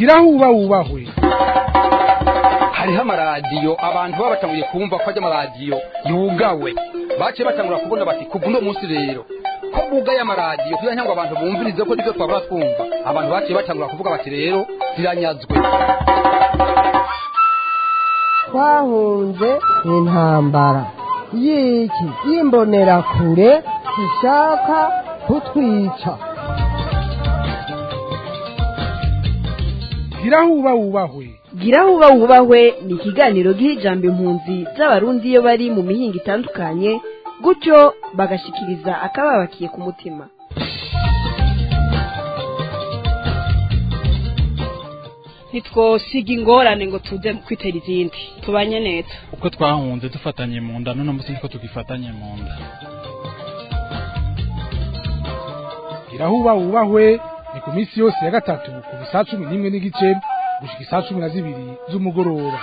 gira huba wubahwe hariho amaradiyo abantu baba batanguye kumva ko ajya amaradiyo yugawe baciye batangura kubona bati kuva uno munsi rero ko bugaye amaradiyo kugira ngo abantu bumvirize ko nibyo twabura twumva abantu baciye batangura kuvuga bati rero ziranyazwe twahunze intambara y'iki y'imbonerakure ishaka kutwica gira huba wubahwe gira huba wubahwe ni ikiganiro giha ijambo impunzi z'abarundi iyo bari mu mihinga itandukanye gutyo bagashikiriza akababakiye ku mutima ntitwosiga ingorane ngo tuze kwitera izindi tubanye neza uko twahunze dufatanye mu nda none munsi niko tugifatanye mu nda gira huba wubahwe ni ku minsi yose ya gatatu kuva saa cumi n'imwe n'igice gushika isaa cumi na zibiri z'umugoroba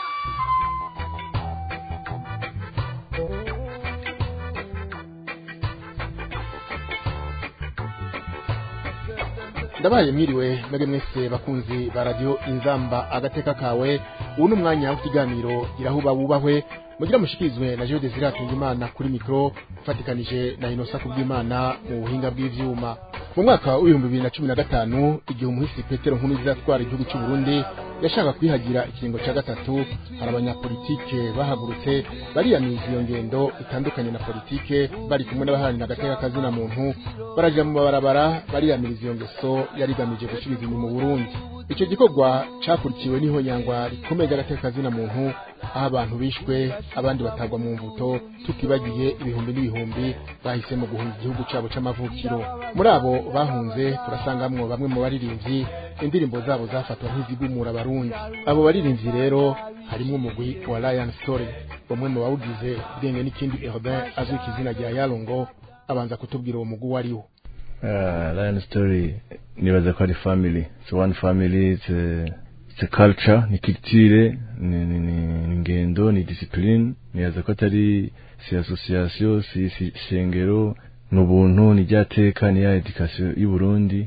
ndabaye mwiriwe mwebwe mwese bakunzi ba radiyo inzamba agateka kawe ubu ni umwanya w'ikiganiro irahuba wubahwe mugira mushikirizwe na Jean Desire Atungimana kuri mikro ufatikanije na Inosa Kubwimana mu buhinga bw'ivyuma mu mwaka w'ibihumbi bibiri na cumi na gatanu igihe umuhisi Petero Nkurunziza atwara igihugu cy'u Burundi yashaka kwihagira ikiringo cya gatatu hari abanyapolitike bahagurutse bariyamiriza iyo ngendo itandukanye na politike bari kumwe n'abaharanira agateka kazina muntu baraja mu mabarabara bariyamiriza iyo ngeso yari igamije gusubiza inyuma Burundi icyo gikorwa cakurikiwe n'ihonyangwa rikomeye ry'agateka kazina muntu aho abantu bishwe abandi batagwa mu mvuto tukibagiye ibihumbi n'ibihumbi bahisemo guhunga igihugu cyabo c'amavukiro muri abo bahunze turasangamwo bamwe mu baririmbyi indirimbo zabo zafatwa nk'izigumura abarundi abo baririmbyi rero harimwo umugwi wa Lion Story bamwe mu bawugize bwenge n'ikindi Erobin azwi ku izina rya Yarongo abanza kutubwira uwo mugwi wariwo Uh, Lion Story nibaza ko ari family it's one family it's a, it's a culture ni culture ni, ni, ni, ni ngendo ni discipline nibaza ko atari si association si, si shengero ni ubuntu ni ryateka ni ya education y'u Burundi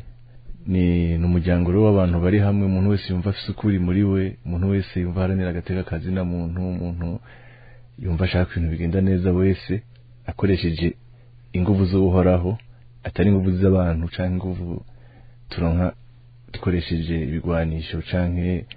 ni numuryango rero w'abantu bari hamwe umuntu wese yumva afise ukuri muri we umuntu wese yumva haranira agateka kazi na muntu umuntu yumva ashaka ibintu bigenda neza wese akoresheje inguvu zo guhoraho atari inguvu z'abantu canke inguvu turonka dukoresheje ibigwanisho canke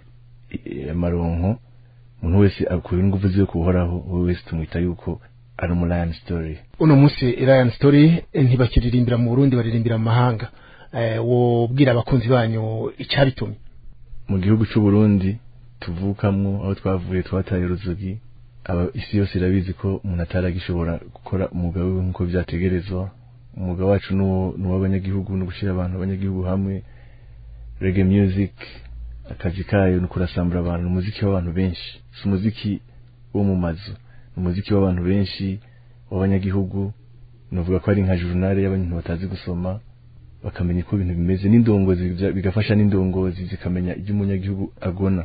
amaronko umuntu wese akura inguvu ziwe kuhoraho wowe wese tumwita yuko ari umu Lion Story uno munsi Lion Story ntibakiririmbira mu Burundi baririmbira mu mahanga eh, wobwira abakunzi banyu icabitumye mu gihugu c'u Burundi tuvukamwo aho twavuye twataye uruzogi aba isi yose irabizi ko umuntu ataragishobora gukora umwuga wiwe nk'uko vyategerezwa umwuga wacu ni uw'abanyagihugu no gushyira abantu abanyagihugu hamwe reggae music akazi kayo ni kurasambura abantu ni umuziki w'abantu benshi si umuziki wo mu mazu ni umuziki w'abantu benshi w'abanyagihugu nuvuga ko ari nka journal y'abantu batazi gusoma bakamenya uko ibintu bimeze n'indongozi bigafasha n'indongozi zikamenya ibyo umunyagihugu agona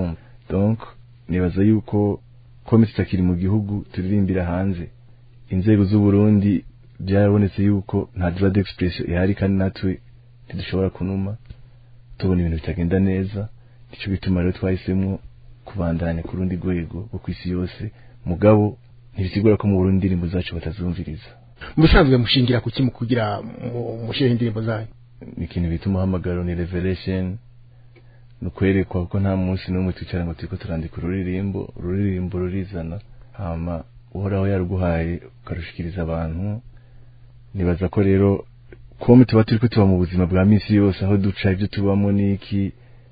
donc nibaza yuko komite itakiri mu gihugu turirimbira hanze inzego z'u Burundi byarabonetse yuko nta droit d'expression ihari kandi natwe ntidushobora kunuma tubona ibintu bitagenda neza nicyo bituma rero twahisemo kubandanya ku rundi rwego rwo ku isi yose mugabo ntibisigura ko mu Burundi indirimbo zacu batazumviriza musanzwe mushingira kuki mu kugira mushireho indirimbo zanyu ni ikintu bita umuhamagaro ni revelation ni ukwerekwa ko nta munsi n'umwe twicara ngo turiko turandika ururirimbo ururirimbo rurizana hama uhoraho yaruguhaye ukarushikiriza abantu nibaza ko rero kuba tuba turi ko tuba mu buzima bwa minsi yose aho duca ibyo tubamo n'iki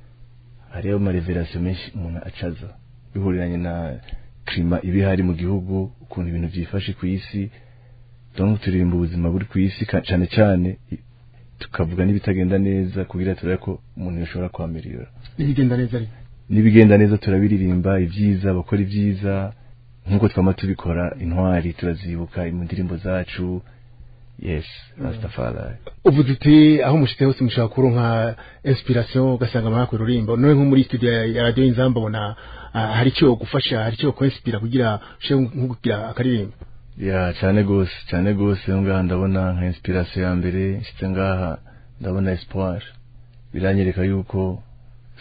hariyo amareverasiyo menshi umuntu acaza bihuriranye na klima iba ihari mu gihugu ukuntu ibintu byifashe ku isi donc turirimba ubuzima buri ku isi cyane cyane tukavuga n'ibitagenda neza kugira turabe ko umuntu yashobora kwamirira n'ibigenda neza ariko n'ibigenda neza turabiririmba ibyiza bakora ibyiza nk'uko twama tubikora intwari turazibuka mu ndirimbo zacu yes rastafari uvuze uti aho mushitse hose mushaka kuronka inspiration ugasanga amahako rurimbo none nko muri studio ya radio inzamba bona hari icyo gufasha hari icyo kwinspira kugira ushe kugira akaririmbo ya cyane gose cyane gose ngaha ndabona nka inspiration ya mbere nshitse ngaha ndabona espoir biranyereka yuko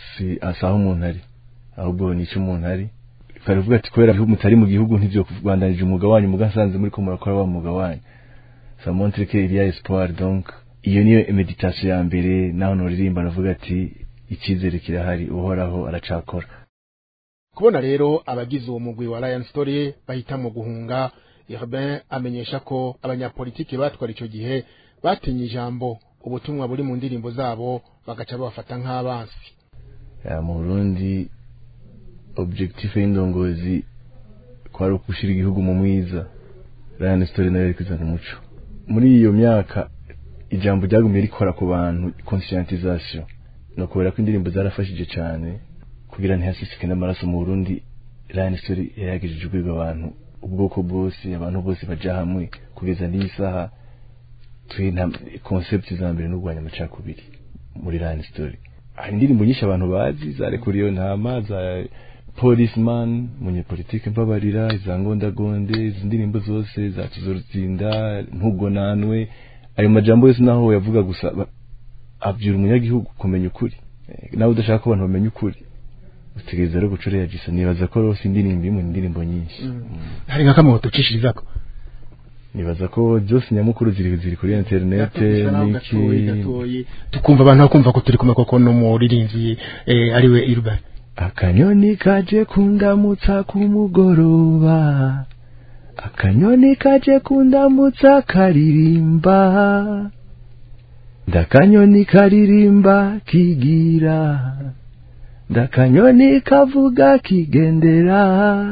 si asaho umuntu ari ahubwo ni icyo umuntu ari baravuga ati kubera ko mutari mu gihugu ntibyo kubandanije umwuga wanyu mugasanze muri ko murakora wa mwuga wanyu ça montre que il y a espoir donc iyo niyo meditation ya mbere naho noririmba navuga ati icyizere kirahari uhoraho aracakora kubona rero abagize uwo mugwi wa Lion Story bahitamo guhunga Urbain amenyesha ko abanyapolitiki batwara icyo gihe batinye ijambo ubutumwa buri mu ndirimbo zabo bagaca babafata nk'abansi Ya, mu Burundi objectif y'indongozi kwari ukushira igihugu mu mwiza Lion Story nayo yari kuzana umuco muri iyo myaka ijambo ryagumye rikora ku bantu conscientisation no kubera ko indirimbo zarafashije cyane kugira ntihasisike n'amaraso mu Burundi Lion Story yaragejeje urwego abantu ubwoko bwose abantu bose baja hamwe kugeza n'iyi saha turi nta concept za mbere n'urwanya amacakubiri muri Lion Story hari indirimbo nyinshi abantu bazi zarekuriye ntama za policeman munyepolitike mbabarira za ngondagonde izi ndirimbo zose za tuzorutsinda ntugonanwe ayo majambo yose naho yavuga gusa ba- abyura umunyagihugu kumenya ukuri Eh, nawe udashaka ko abantu bamenya ukuri utegereza rero guca uriya gisa nibaza ko rwose indirimbo imwe ni indirimbo nyinshi hari nka kamwe ducishirizako nibaza ko byose nyamukuru ziri ziri kuri interinete n'iki tukumva abantu bakumva ko turi kumwe koko n'umuririmbyi eh, ariwe Urbain akanyoni kaje kundamutsa ku mugoroba akanyoni kaje kundamutsa karirimba ndakanyoni karirimba kigira ndakanyoni kavuga kigendera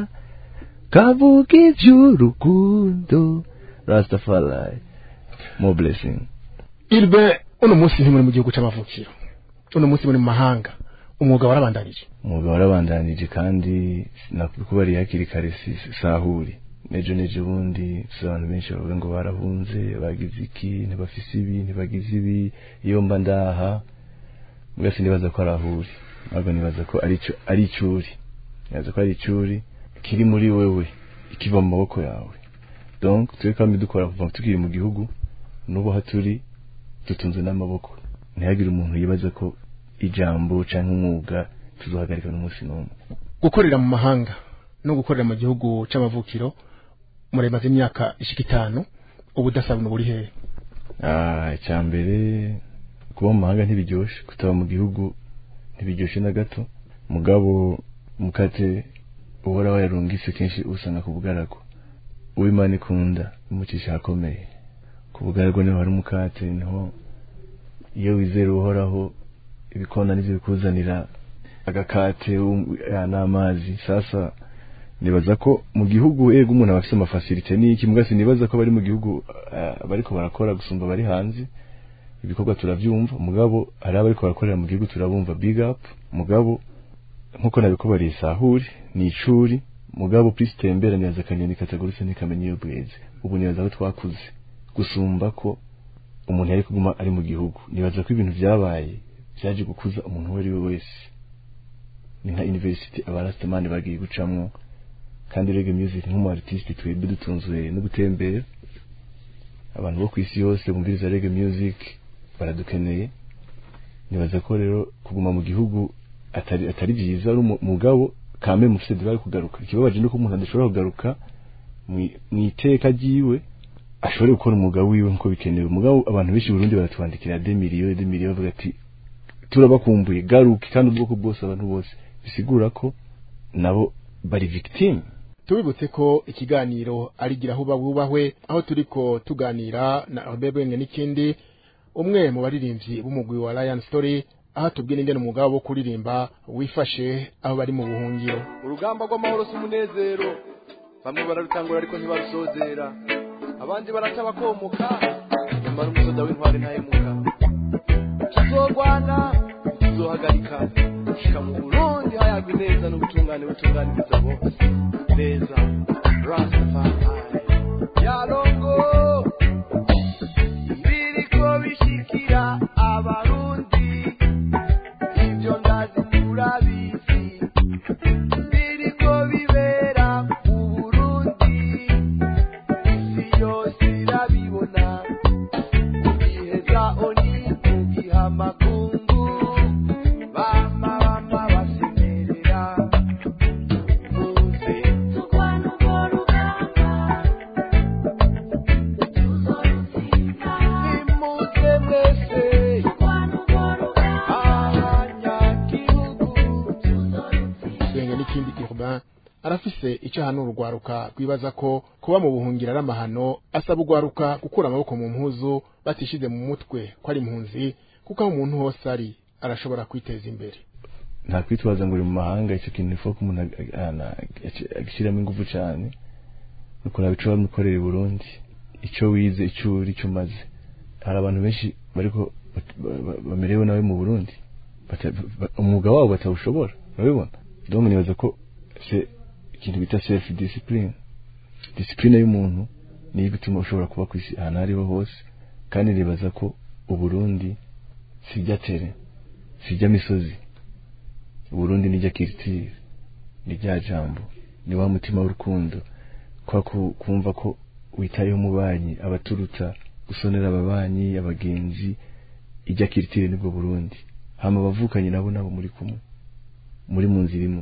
kavuga iby'urukundo rastafari more blessing Urbain uno munsi ntimuri mu gihugu c'amavukiro uno munsi muri mu mahanga umwuga warabandanije umwuga warabandanije kandi nakubariye hakiri kare si sahuri nejo nejo bundi si abantu benshi bavuga ngo barahunze bagize iki ntibafise ibi ntibagize ibi iyo mba ndaha mbwa sinibaza ko arahuri ahubwo nibaza ko ari ico ari icuri nibaza ko ari icuri kiri muri wewe ikiva mu maboko yawe donc twe kandi dukora kuva tukiri mu gihugu n'ubu aho turi dutunze n'amaboko ntihagire umuntu yibaza ko ijambo canke umwuga tuzohagarika n'umunsi n'umwe gukorera mu mahanga no gukorera mu gihugu c'amavukiro muremaze imyaka ishika itanu ubudasabwa buri hehe Ah, icya mbere kuba mu mahanga ntibiryoshe kutaba mu gihugu ntibiryoshe na gato mugabo mukate uhora wayarungise kenshi usanga ku bugaragu uw'imana ikunda umucisha ahakomeye ku bugaragu niho hari umukate niho iyo wizera uhoraho ibikona nivyo bikuzanira agakate um- ya, n'amazi sasa nibaza ko mu gihugu ego umuntu aba afite amafasilite n'iki mbwa sinibaza ko bari mu gihugu uh, bariko barakora gusumba bari hanze ibikorwa turavyumva mugabo hari abariko barakorera mu gihugu turabumva big up mugabo nkuko nabikubariye sahuri ni icuri mugabo plus tembera nibaza akanyoni katagurutse ntikamenya iyo bweze ubu nibaza ko twakuze gusumba ko umuntu yari kuguma ari mu gihugu nibaza ko ibintu vyabaye vyaje gukuza umuntu uwo ari we wese ni nka university abarastamani bagiye gucamwo kandi reggae music nk'umu artiste twebwe dutunzwe no gutembera abantu bo ku isi yose bumviriza reggae music baradukeneye nibaza ko rero kuguma mu gihugu atari atari byiza ari umu- mugabo kame mufite dibari kugaruka ikibabaje nuko umuntu adashobora kugaruka mwi- mw'iteka ryiwe ashobore gukora umwuga wiwe nkuko bikenewe mugabo abantu benshi i Burundi baratwandikira de miliyo de miliyo bavuga ati turabakumbuye garuke kandi ubwoko bwose abantu bose bisigura ko nabo bari victime tubibutse ko ikiganiro ari gira aho bubahwe aho turiko tuganira na Albert Bwenge n'ikindi umwe mu baririmbyi b'umugwi wa Lion Story aho tubwira ingene umugabo wo kuririmba wifashe aho bari mu buhungiro urugamba rw'amahoro si umunezero bamwe bararutangura ariko ntibarusozera abandi baraca bakomoka nyamara umusoda w'intwari ntahemuka tuzorwana tuzohagarika gushika mu burundi hayagwa ineza n'ubutungane butunganiriza bose neza rastafari yarongo ibiriko bishikira abarundi ibyo ndazi turabizi biriko bibera mu burundi isi yose irabibona iheza oni mugiha makungu bama bama arafise icyo ahanura urwaruka rwibaza ko kuba mu buhungiro ari amahano asaba urwaruka gukura amaboko mu mpuzu batishize mu mutwe ko ari impunzi kuko aho umuntu hose ari arashobora kwiteza imbere nta kwitwaza ngo uri mu mahanga icyo kintu ifuko umuntu agishyiramo ingufu cyane ni ukuraba icyo bamukorera i burundi icyo wize icyo uri icyo umaze hari abantu benshi bariko bamerewe nawe mu burundi umwuga wabo batawushobora urabibona donc nibaza ko se ikintu bita self discipline discipline y'umuntu niyo igutuma ushobora kuba ku isi ahantu ariho hose kandi nibaza ko uburundi sijya tere sijya misozi uburundi nijya kiritire ni rya jambo ni wa mutima w'urukundo kwa kumva ko witayeho umubanyi abaturuta gusonera ababanyi abagenzi ijya kiritire nibwo burundi hama abavukanye nabo nabo muri kumwe muri mu nzira imwe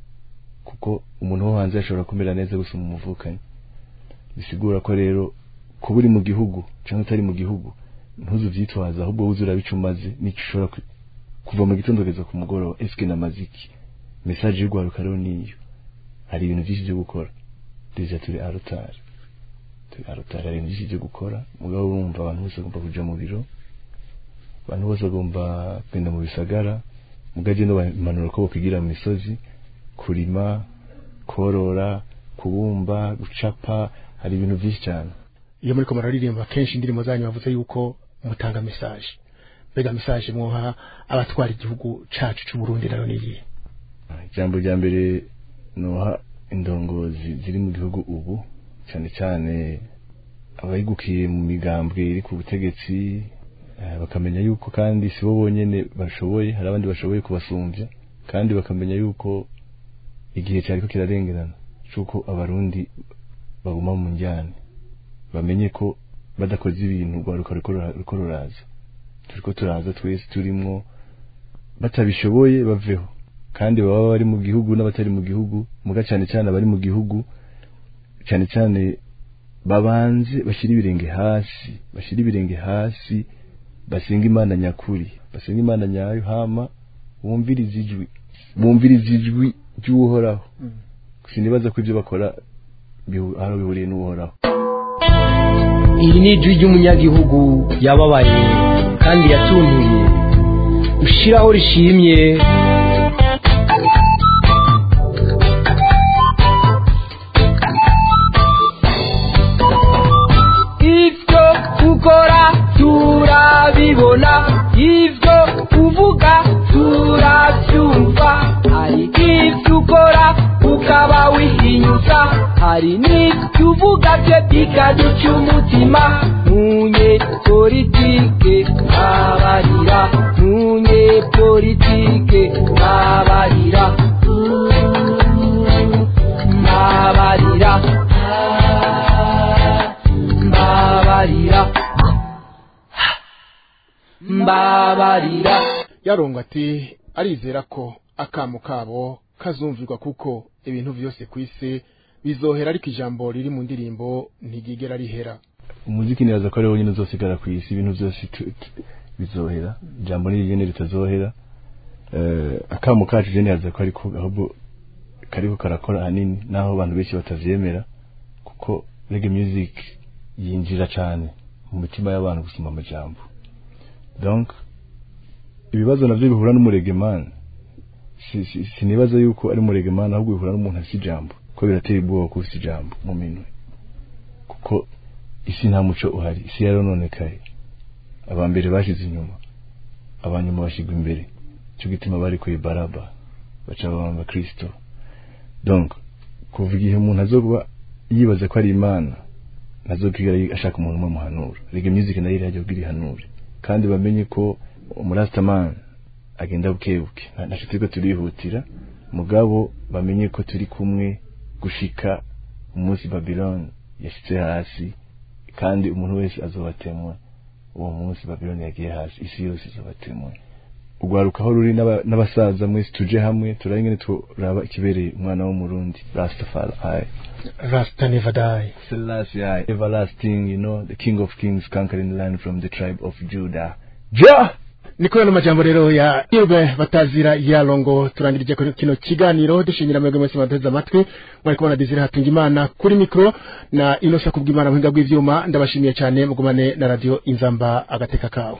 kuko umuntu wo hanze ashobora kumera neza gusa mu muvukanyi bisigura ko rero kuba uri mu gihugu cyangwa utari mu gihugu ntuzu byitwaza ahubwo wuze urabica umaze n'icyo ushobora kuva mu gitondo kugeza ku mugoroba eske na maziki message y'urwaruka rero niyo hari ibintu byinshi byo gukora deja turi arotari turi arotari hari ibintu byinshi byo gukora mugabo urumva abantu bose bagomba kuja mu biro abantu bose bagomba kugenda mu bisagara mugaje no bamanura ko bokwigira mu misozi kurima korora kubumba gucapa hari ibintu byinshi cyane iyo muri ko muraririmba kenshi indirimbo zanyu bavuze yuko mutanga message mbega message mwoha abatwara igihugu cacu c'u Burundi rero niyi ijambo rya mbere noha indongozi ziri mu gihugu ubu cyane cyane abayigukiye mu migambwe iri ku butegetsi bakamenya yuko kandi si bo bonyene bashoboye hari abandi bashoboye kubasumbya kandi bakamenya yuko igihe cyariko kirarengerana cyuko abarundi baguma mu njyane bamenye ko badakoze ibintu rwaruka ruko ruraza turiko turaza twese turimwo batabishoboye baveho kandi baba bari mu gihugu n'abatari mu gihugu muga cyane cyane abari mu gihugu cyane cyane babanze bashyira ibirenge hasi bashyira ibirenge hasi basenga imana nyakuri basenga imana nyayo hama bumviriza ijwi bumviriza ijwi ry'uhoraho sinibaza ko ibyo bakora aho bihuriye n'uhoraho iri ni ijwi ry'umunyagihugu yababaye kandi yatuntuye ushiraho rishimye ibyo ukora turabibona ibyo uvuga turabyumva hari ibyo ukora ukaba wihinyuza hari n'ibyo uvuga byo bikaduca umutima ntunye politike ntabarira ntunye politike ntabarira ntabarira mbabarira mbabarira yaronga ati arizera ko akamu kabo kazumvirwa kuko ibintu byose ku isi bizohera ariko ijambo riri mu ndirimbo ntigigera rihera umuziki nibaza ko ari wonyine uzosigara ku isi ibintu byose bizohera ijambo nirigene ritazohera akamu kacu je nibaza ko ariko ahubwo kariko karakora ahanini naho abantu benshi batavyemera kuko reggae music yinjira cyane mu mitima y'abantu gusoma amajambo donc ibibazo navyo bihura n'umuregemani sinibaza yuko ari umuregemani ahubwo bihura n'umuntu afite ijambo ko biratera ubwoba ko ufite ijambo mu minwe kuko isi nta muco uhari isi yarononekaye abambere bashize inyuma abanyuma bashigwa imbere cyo gituma bari ku baraba baca babamba kristo donc kuva igihe umuntu azoba yibaza ko ari imana ntazokigera ashaka umuntu umwe muhanura rege music nayo irajya kugira ihanure kandi bamenye ko umurastaman agenda bukebuke ntaco turiko turihutira mugabo bamenye ko turi kumwe gushika umunsi babylon yashitse hasi kandi umuntu wese azobatemwa uwo munsi babylon yagiye hasi isi yose izobatemwa urwaruka aho ruri n'abasaza mwese tuje hamwe turabe ingene turaba ikibereye umwana w'umurundi rastafari rasta never die selassie I, everlasting you know the king of kings conquering the land from the tribe of judah ja niko no majambo rero ya Irbe batazira yalongo turangirije kuri kino kiganiro dushimira mwebwe mwese bateze amatwi mwari kubona Desire hatunga imana kuri mikro na Inosa kubwimana muhinga bw'ivyuma ndabashimiye cyane mugumane na radio Inzamba agateka kawe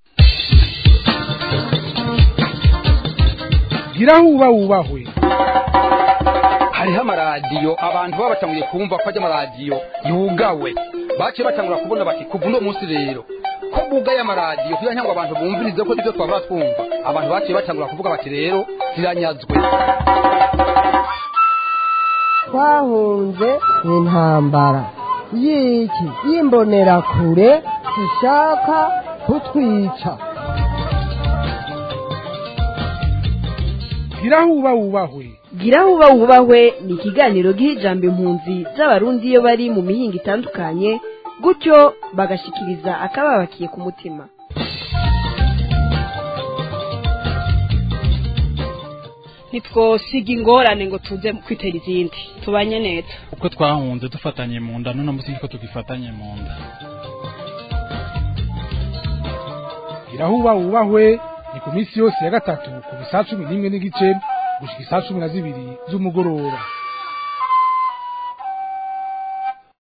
gira huba wubahwe hariho amaradiyo abantu baba batanguye kumva ko ajya amaradiyo yugawe baciye batangura kubona bati kuva uno munsi rero ko bugaye amaradiyo kugira ngo abantu bumvirize ko nibyo twaba twumva abantu baciye batangura kuvuga bati rero ziranyazwe twahunze intambara y'iki y'imbonerakure zishaka kutwica gira huba wubahwe gira huba wubahwe ni ikiganiro giha ijambo impunzi z'abarundi iyo bari mu mihinga itandukanye gutyo bagashikiriza akababakiye ku mutima ntitwosiga ingorane ngo tuze kwitera izindi tubanye neza uko twahunze dufatanye mu nda none munsi niko tugifatanye mu nda gira huba wubahwe ni ku minsi yose ya gatatu kuva saa cumi n'imwe n'igice gushika isaa cumi na zibiri z'umugoroba